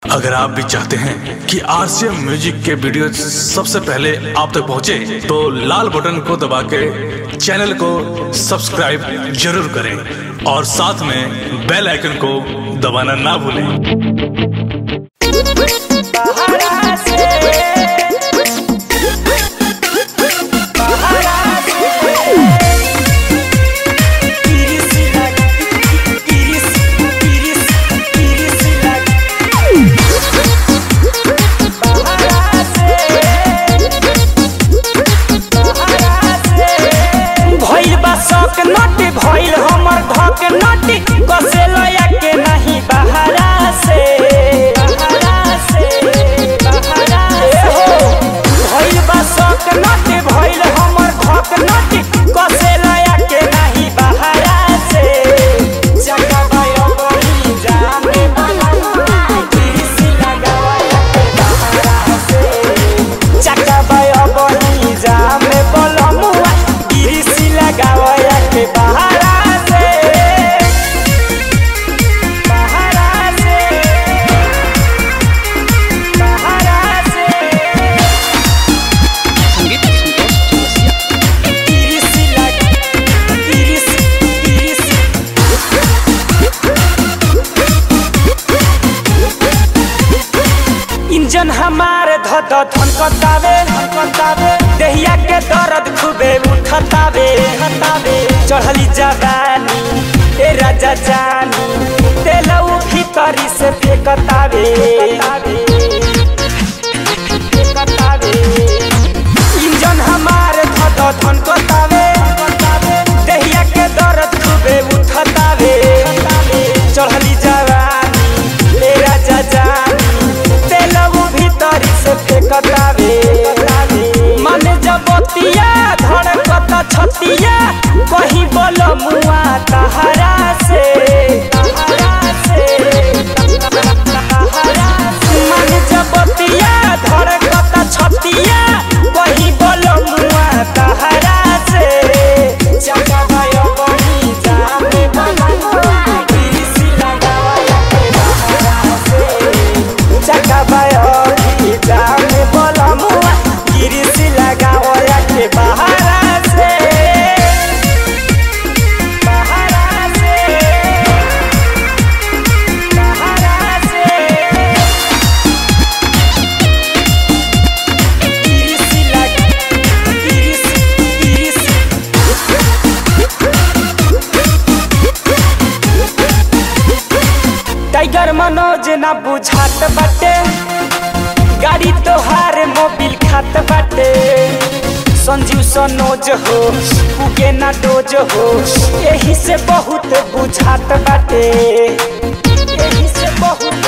अगर आप भी चाहते हैं कि आरसीएम म्यूजिक के वीडियो सबसे पहले आप तक पहुंचे, तो लाल बटन को दबा के चैनल को सब्सक्राइब जरूर करें और साथ में बेल आइकन को दबाना ना भूलें भइल बा शौक नटी भइल हमर धक नटी कसे लया के नहीं बहरा से बहरा से बहरा से भइल बा शौक नटी भइल हमर धक नटी कसे लया के नहीं बहरा से जगा भयो बही जाने किसी लगाया के बहरा से चका भयो बही जामे बोलमुआ गिरिसी लगावया के बहरा से बहरा से बहरा से गिरिसी लगा गिरिसी गिरिसी इंजन हमार धद धनकतावे धनकतावे देहिया के दर्द खूबे उठतावे हतावे चढ़ली जवानी ए राजा जानी तेलऊ भीतरी से फेकतावे फेकतावे इंजन हमार धद धनकतावे देहिया के दर्द खूबे उठतावे चढ़ली जवानी ए राजा जानी तेलऊ भीतरी से फेकतावे मन जबतिया धड़कत छतिया कहीं बोल मुआ तहरा से तहरा से तहरा से मन जबतिया धड़कत छतिया कहीं बोल मुआ तहरा से चका भयो बनी जामे बना किसी लगावा के बहरा से चका भयो जामे बोल मुआ किसी लगावा के बहरा से बहरा से बहरा से किसी लगा किसी किसी टाइगर मनोज ना बुझात बाटे गाड़ी तोहार मोबिल खात बाटे संजीव सनोज हो उगे ना डोज हो यही से बहुत बुझात बाटे यही से बहुत